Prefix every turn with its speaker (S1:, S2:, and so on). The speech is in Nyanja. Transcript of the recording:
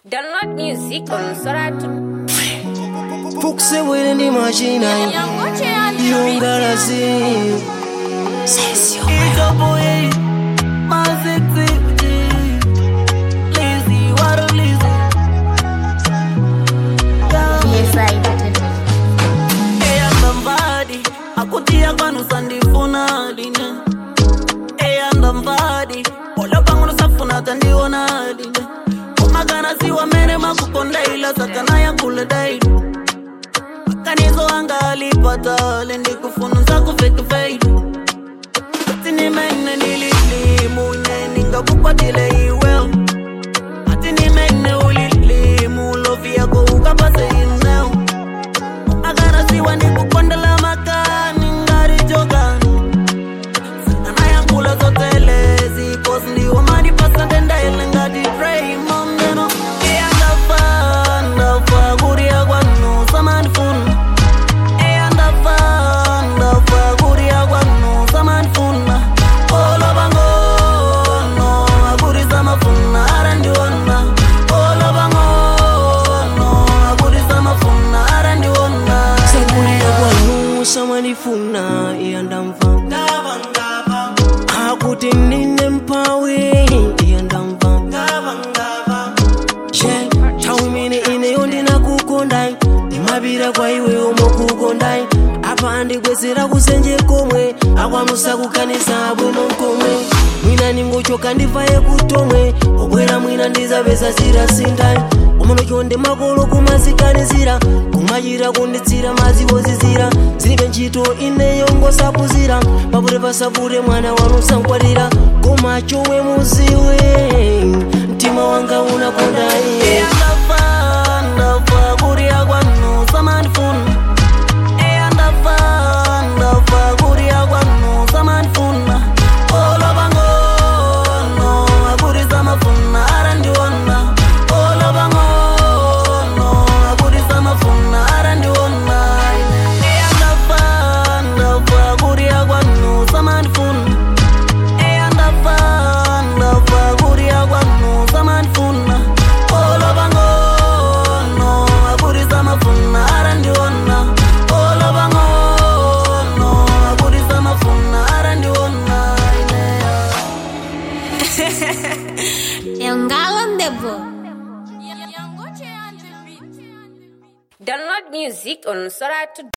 S1: Download music on Soratu.
S2: Fukse wele ndi machina Yungalazi
S3: Ikaboye, mazikziki, lazy, water lazy. Eyanda mvadi, akutia kwanu sandifuna line. Eyanda mvadi, polo pangu lusafuna tandiona line. Kumagana siwa mere makukonda ila sakana ya kule daidu. Kanizo anga alipata, lendi kufunza kufake fade. Atini mene nilili munye ninga kukwatile iweo Atini mene ulili mulovi yako ukapase ineo Agara siwa ni kukondela makani ngari jogani Sana yankula zotele zipos ndiwo mani pasante ndaile ngati pray mongeno Iya ndafa ndafa kuria kwanu samani funa Iya ndafa ndafa kuria kwanu samani funa Oloba ngono akurisa mafuna arandiona Oloba ngono akurisa mafuna arandiona
S2: Sakulira kwanu samanifuna iyandamva Akuti nine mpawe iyandamva She tawimine ineyo ndinakukondai ndimapira kwa iwe omokukondai apa ndikwezera kusenje komwe akwanusa kukanisa bwino komwe mwina ningochoka ndivaye kutomwe obwera mwina ndizapeza zirasindai umonochonde makolo kumazikanizira kumachira kunditsira maziwozizira zilibe ntchito ineyo ngosapuzira papute pasapute mwana wanu sankwatira koma chomwe muziwe mtima wanga unakonda iye
S3: Ndafa, ndafa kuria kwanu samanifuna Eya ndafa, ndafa kuria kwanu samanifuna Oloba ngono akurisa mafuna arandiona Oloba ngono akurisa mafuna arandiona Eya ndafa, ndafa kuria kwanu samanifuna Eya ndafa, ndafa kuria kwanu samanifuna Oloba ngono akurisa mafuna arandiona Oloba ngono akurisa mafuna arandiona
S1: Yangalandebo. Download music on Soratu.